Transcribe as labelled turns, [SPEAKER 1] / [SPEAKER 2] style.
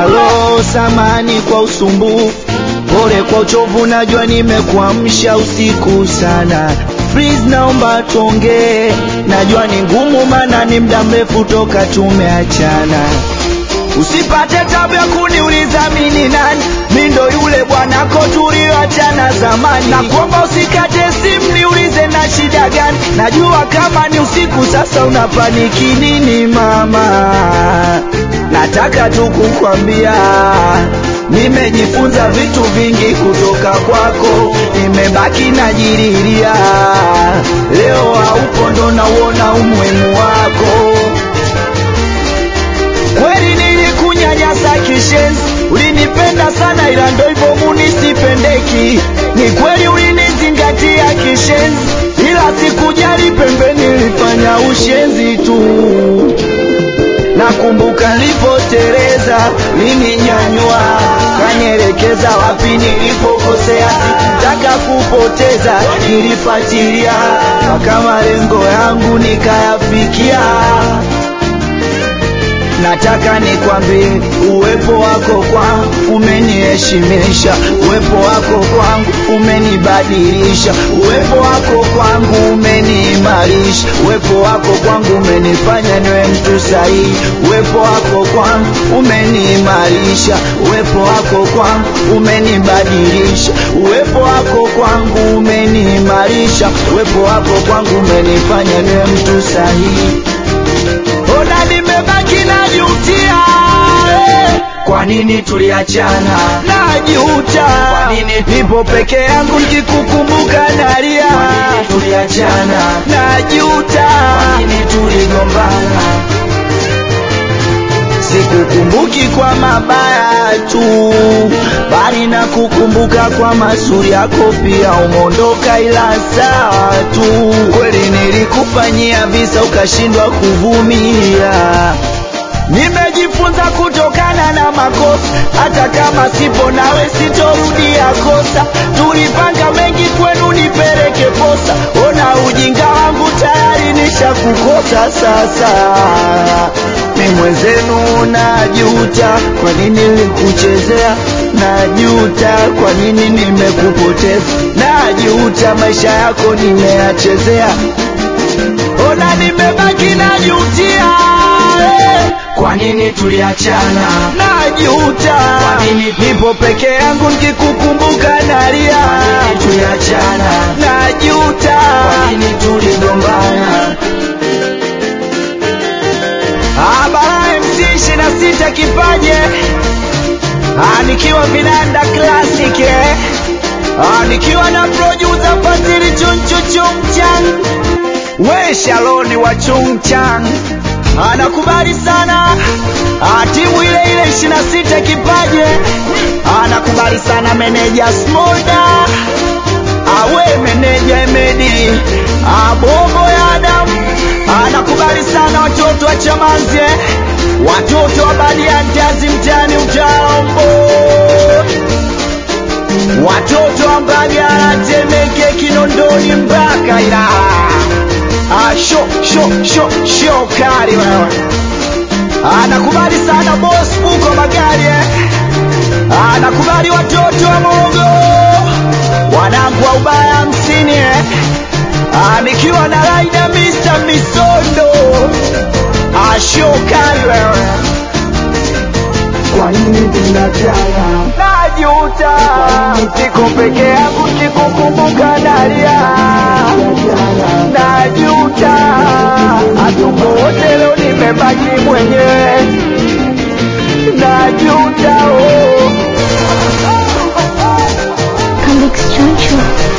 [SPEAKER 1] naumia roho, samani kwa usumbufu, pole kwa uchovu, najua nimekuamsha usiku sana. Please naomba tuongee, najua ni ngumu, maana ni muda mrefu toka tumeachana. Usipate tabu ya kuniuliza mimi nani, mi ndo yule bwanako tulioachana zamani. Nakuomba usikate simu niulize na shida gani, najua kama ni usiku sasa unapaniki nini mama. Nataka tu kukwambia nimejifunza vitu vingi kutoka kwako, nimebaki najiriria. Leo haupo ndo nauona umuhimu wako. Kweli nilikunyanyasa kishenzi, ulinipenda sana ila ndo hivyo munisipendeki. Ni kweli ulinizingatia kishenzi, ila sikujali pembeni, nilifanya ushenzi tu. Nakumbuka nilipoteleza, lininyanyua kanielekeza wapi nilipokosea, sikutaka kupoteza, nilifuatilia mpaka malengo yangu nikayafikia. Nataka nikwambie uwepo wako kwangu umeniheshimisha, uwepo wako kwangu umenibadilisha, uwepo wako kwangu umeniimarisha, uwepo wako kwangu umenifanya niwe mtu sahihi, uwepo wako kwangu umeniimarisha, uwepo wako kwangu umenibadilisha, uwepo wako kwangu umeniimarisha, uwepo wako kwangu umenifanya niwe mtu sahihi. Ona nimebaki najutia, eh. kwa nini tuliachana? Najuta, kwa nini nipo peke yangu nikikukumbuka nalia? Kwa nini tuliachana? Najuta, kwa nini tuligombana? Sikukumbuki kwa mabaya tu, bali na kukumbuka kwa mazuri yako pia. Umeondoka ila sawa tu, kweli nilikufanyia visa ukashindwa kuvumilia. Nimejifunza kutokana na makosa, hata kama sipo nawe sitorudia kosa. Tulipanga mengi kwenu nipeleke posa, ona ujinga wangu tayari nishakukosa sasa. Mi mwenzenu najuta, kwa nini nilikuchezea? Najuta, kwa nini nimekupoteza? Najuta, maisha yako nimeyachezea. Ona nimebaki najutia, eh.
[SPEAKER 2] Kwa nini tuliachana?
[SPEAKER 1] Najuta,
[SPEAKER 2] Kwa nini?
[SPEAKER 1] nipo peke yangu nikikukumbuka nalia.
[SPEAKER 2] Kwa nini tuliachana?
[SPEAKER 1] Najuta,
[SPEAKER 2] Kwa nini tuligombana?
[SPEAKER 1] Abara MC ishirini na sita kipaje Ah, nikiwa vinanda classic eh. Ah, nikiwa na producer Fadhili Chunchu Chungchang we Shaloni wa Chungchang anakubali sana ah, timu ile ile ishirini na sita kipaje anakubali sana meneja Smolda awe meneja Emedi abobo ya Adamu anakubali sana watoto wa Chamanzi watoto wa Badiantazi mtani Utambo watoto wa Mbagala Temeke Kinondoni mpaka ila ah, sho sho sho sho kali wewe anakubali sana boss uko magari eh. anakubali watoto wa Mogo wanangu wa ubaya hamsini eh. Ah, nikiwa na raida Mr. Misondo ashokali wewe
[SPEAKER 2] Kwa nini tuliachana?
[SPEAKER 1] najuta siko peke yangu sikukumbuka nalia najuta hatuko wote leo nimebaki mwenyewe najuta oh.
[SPEAKER 3] Convex Choncho.